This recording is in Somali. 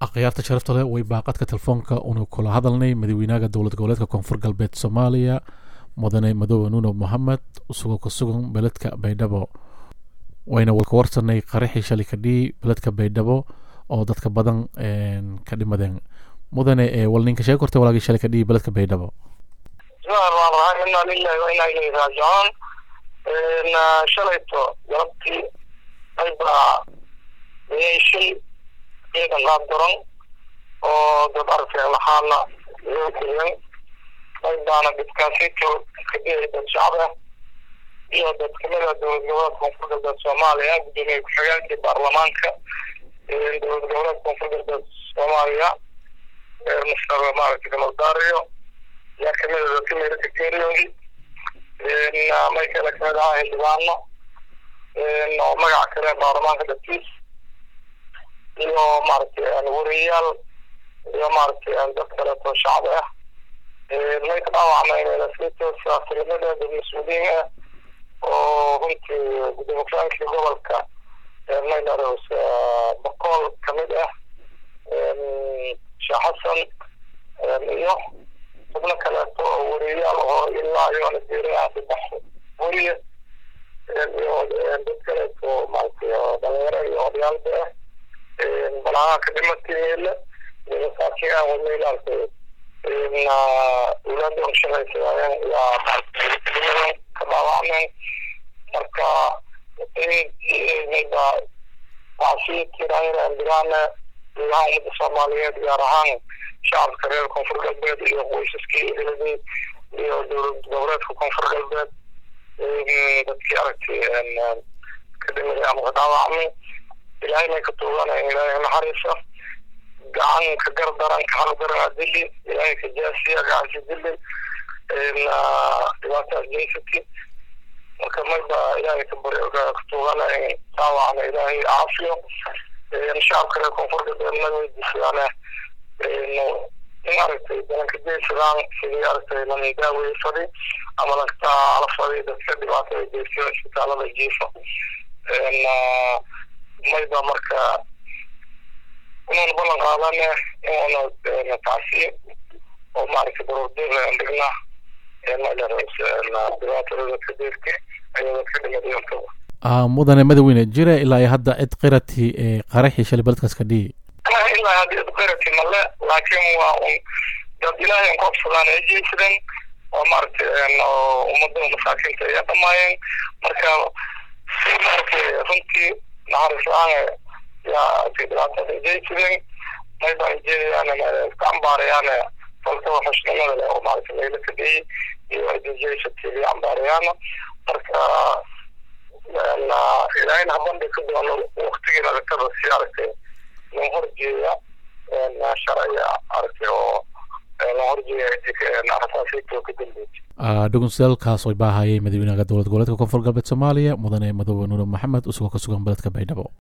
akhyaarta sharafta leh way baaqadka telefoonka unu kula hadalnay madaxweynaha dowlad goboleedka koonfur galbeed soomaaliya mudane madoobe nuno mohamed isagoo ka sugan beledka baydhabo wayna ka warsanay qaraxii shalay kadhii beledka baydhabo oo dadka badan ka dhimadeen mudane wal ninka sheeg kortay walaagii shalay kadhii beledka baydhabo bismillahi inaa lilahi wa inaa ilayhi raajicuun shalayto galabtii aybaa shil ciidan qaab daran oo dad arkeen lahaana loo geliyeen aybaana dadkaasito kadiyay dad shacab ah iyo dad kamida dowlad goboleed koonfur galbeed soomaaliya gudoomiye ku-xigeenkii baarlamaanka dowlad goboleed koonfur galbeed soomaaliya mr maaragtay kamaldaariyo yaa kamida dadka meelaka geeriyoodi may kale kamid ahaa xildhibaano oo magaca kale baarlamaanka dadkiis iyo maaragtay wariyayaal iyo maaragtay dad kaleeto shacab ah may ka dhaawacmeen siyaasinimadeeda dad mas-uuliyiin ah oo runtii gudoomiye ku-xigeenkii gobolka maylaros boqol kamid ah sheekh xasan iyo xubno kaleeto oo wariyayaal oo ilaa iyoona diiraa saddex weriye iyo dad kaleeto maaragtay dhalinyaro iyo odayaalba ah balaha ka dhimatay meele iyo masaakiin ah wadna ilaalkay ulaada shaqaysadayeen yaa maaragtay ka dhaawacmeen marka mayba wacsiyitiraan dirana gudaha ummadda soomaaliyeed gaar ahaan shacabka reer koonfur galbeed iyo qoysaskii eheladii iyo dowlad goboleedka koonfur galbeed dadkii aragtay ka dhimiday ama ka dhaawacmay ilaahay may ka tuuganaya ilaahay naxariisa gacan ka gardaran ka xaqdaran adili ilaahay ka jaasiya gacansi dilin dhibaataas jeysati marka mayba ilaahay ka bari ka tuuganaya dhaawacna ilaahay caafiyo shacabka reer koonfur galbeed ma weydiisadaan in aragtay dalanka jeysadaan sidii aragtay lan daawey fadi ama lankaala fadi dadka dhibaatada jeysiyo isbitaalada jiifo mayba marka inuuna ballan qaadane inuuna tacsiye oo maaragtay baroordeer dhigna dhibaatada dadka deerka ayaa dadka dhimadayoontaba mudane madaxweyne jira ilaa iyo hadda cid qirati qaraxii shalay beledkaas ka dhihi ilaa hadda cid qirati male laakiin waa un dad ilaahay koobsadaan ay jeysadeen oo maaragtay ummadda masaakiinta ayaa dhamaayeen marka si maaragtay runtii naxariis la-aan yaa dhibaatada jeysadeen mayba ay jeedayaan iska cambaarayaan falkaba xushnimada leh oo maaragtay meelo ka dhiyey iyo jeysatay cambaarayaan marka ilaahayna habandhi ka doono waktigii aragtada si aragtay loo horjeeya sharciga aragtay oo loo horjeeya rasaasiinta ka dambeysay dhugunsiyaalkaas way baahayay madaxweynaha dowlad goboleedka koonfur galbeed soomaaliya mudane madoobe nuure maxamed isagoo ka sugan beledka baydhabo